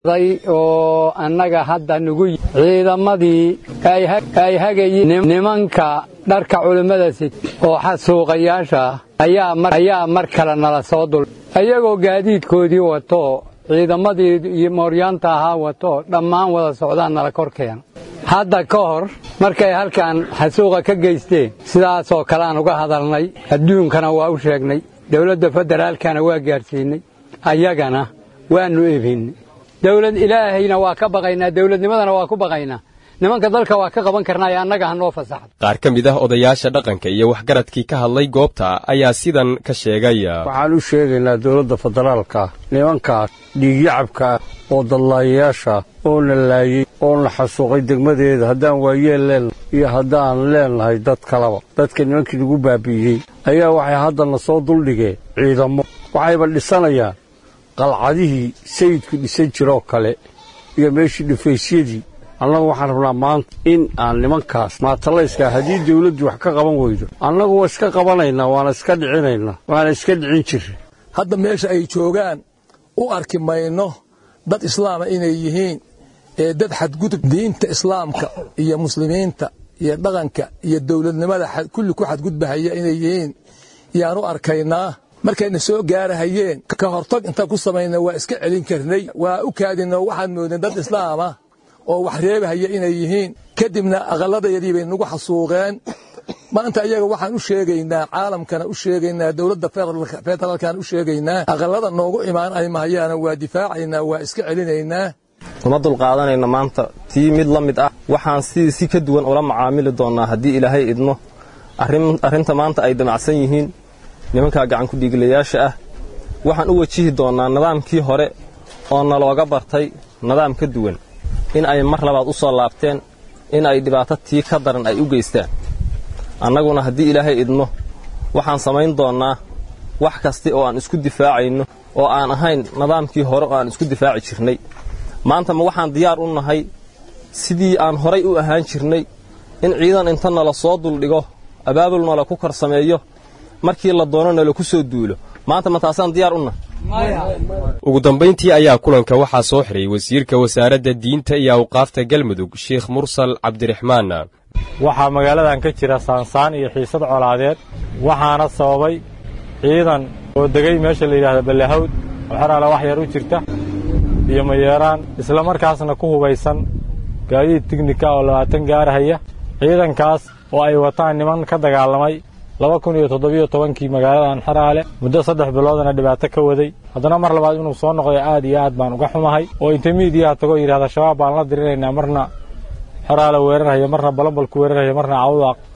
oo annaga hadda nugu ciidamadii ay hagayiin nimanka dharka culimmada sid oo xasuuqayaasha ayaa mar kale nala soo dul ayagoo gaadiidkoodii wato ciidamadii iyo mooryaanta ahaa wato dhammaan wada socdaan nala korkeen hadda ka hor markay halkan xasuuqa ka geysteen sidaasoo kaleaan uga hadalnay adduunkana waa u sheegnay dowladda federaalkana waa gaadhsiinay ayagana waannu ebinnay dowlad ilaahayna waa ka baqaynaa dowladnimadana waa ku baqaynaa nimanka dalka waa ka qaban karnaa ee annaga ha noo fasaxdo qaar ka mid ah odayaasha dhaqanka iyo waxgaradkii ka hadlay goobta ayaa sidan ka sheegay waxaan u sheegaynaa dowladda federaalka nimankaas dhiigyacabkaa oo dadlaayayaasha oo na laayey oo na xasuuqay degmadeeda haddaan waayeel leennahay iyo haddaan leennahay dad kalaba dadka nimankii nagu baabi'iyey ayaa waxay haddana soo duldhigeen ciidamo waxayba dhisanayaan qalcadihii sayidku dhisan jiroo kale iyo meeshii dhufaysyadii annagu waxaan rabnaa maanta in aan nimankaas maatalayska haddii dawladdu wax ka qaban weydo annagu waa iska qabanaynaa waana iska dhicinaynaa waana iska dhicin jirra hadda meesha ay joogaan u arki mayno dad islaama inay yihiin ee dad xadgudub diinta islaamka iyo muslimiinta iyo dhaqanka iyo dowladnimada kulli ku xadgudbahaya inay yihiin yaan u arkaynaa markayna soo gaarahayeen ka hortag intaan ku samayna waa iska celin karnay waa u kaadino waxaan moodeen dad islaama oo wax reebahaya inay yihiin kadibna aqalladayadii bay nagu xasuuqeen maanta iyaga waxaan u sheegaynaa caalamkana u sheegaynaa dowladda federaalkana u sheegaynaa aqallada noogu imaan ay mahayaana waa difaacaynaa waa iska celinaynaa uma dulqaadanayno maanta tii mid la mid ah waxaan sidii si ka duwan ula macaamili doonnaa haddii ilaahay idmo arrinta maanta ay damacsan yihiin nimankaa gacankudhiiglayaasha ah waxaan u wajihi doonnaa nidaamkii hore oo nalooga bartay nidaam ka duwan in ay mar labaad u soo laabteen in ay dhibaato tii ka daran ay u geystaan annaguna haddii ilaahay idmo waxaan samayn doonnaa wax kasta oo aan isku difaacayno oo aan ahayn nidaamkii hore oo aan isku difaaci jirnay maanta ma waxaan diyaar u nahay sidii aan horay u ahaan jirnay in ciidan inta nala soo duldhigo abaabul nala ku kor sameeyo markii la doono nala ku soo duulo maanta ma taasaan diyaar u nahay ugu dambayntii ayaa kulanka waxaa soo xiray wasiirka wasaaradda diinta iyo awqaafta galmudug sheikh mursal cabdiraxmaan waxaa magaaladan ka jira saansaan iyo xiisad colaadeed waxaana sababay ciidan oo degay meesha la yidhahda ballahawd oo xeraala wax yar u jirta iyo mayeeraan isla markaasna ku hubaysan gaadiid tignika oo labaatan gaarahaya ciidankaas oo ay wataan niman ka dagaalamay laba kun iyo toddobiyo tobankii magaaladan xeraale muddo saddex biloodana dhibaato ka waday haddana mar labaad inuu soo noqday aad iyo aad baan uga xumahay oo inta miidiyaha tagoo yidhahda shabaab baan la dirinaynaa marna xeraale weerarhaya marna balambalku weerarhaya marna cawdaaq